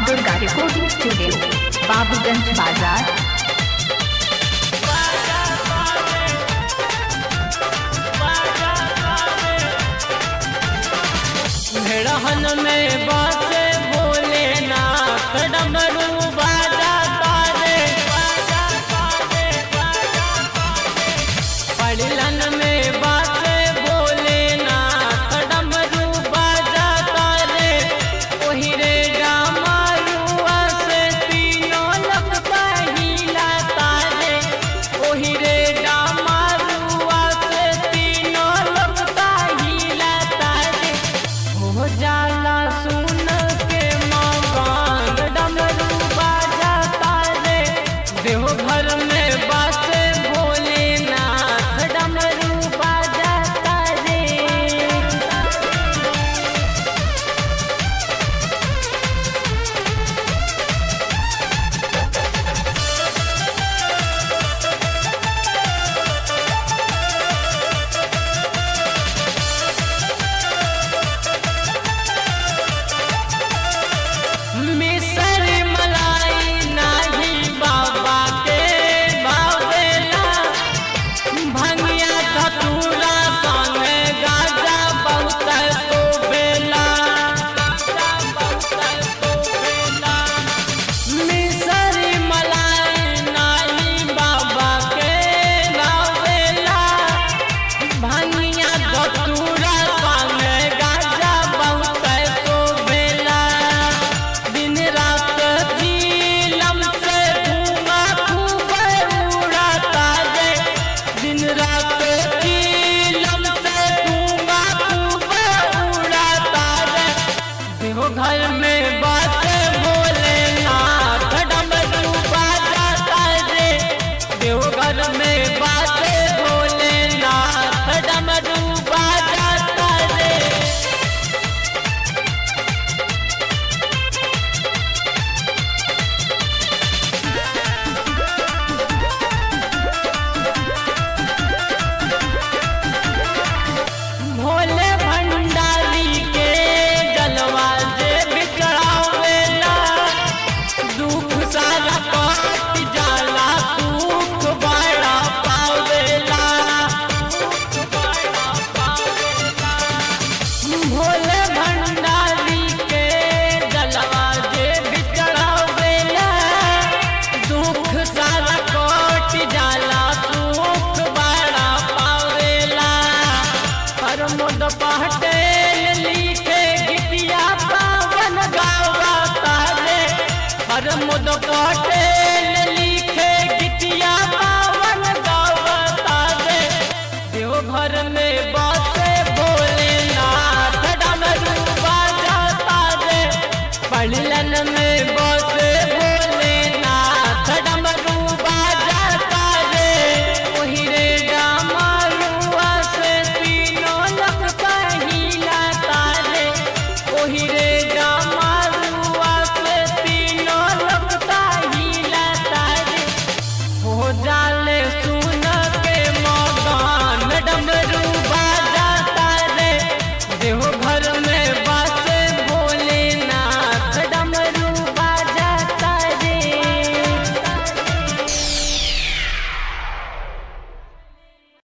Durga recording studio Babuganj बाजार रहन में बासे बोले ना डमरू बाजा तारे पड़लन में बासे बोले ना डमरू बाजा तारे ओही रे डामारुआ से तीनों लगता हिला तारे ओही रे डामारुआ से तीनों लगता हिला तारे हो जाला सुन के मकान डमरू बाजा तारे देव घर में बासे भोलेनाथ डमरू बाजा तारे मिसर मलाई नाही बाबा के बावेला भंगिया धतूरा संगे गाजा बहुत शोभेला गाजा बहुत शोभेला मिसर मलाई नाही बाबा के बावेला भंगिया धतूरा संगे गाजा बहुत शोभेला दिन रात झीलम से धुआं खूब उड़ाता है दिन रात झीलम से धुआं खूब उड़ाता है देखो घर में बात भोलेनाथ डमरू बाजाता रे देखो घर में बात भोलेनाथ डमरू बाजाता रे भोले भंडारी के जलवा जे बिचड़ावेला दुख सारा कट जाला सुख बड़ा पावेला भोले भंडारी के जलवा जे बिचड़ावेला दुख सारा कट जाला सुख बड़ा पावेला प्रमोद पटेल लिखे गीतिया पावन गावा तारे प्रमोद पटेल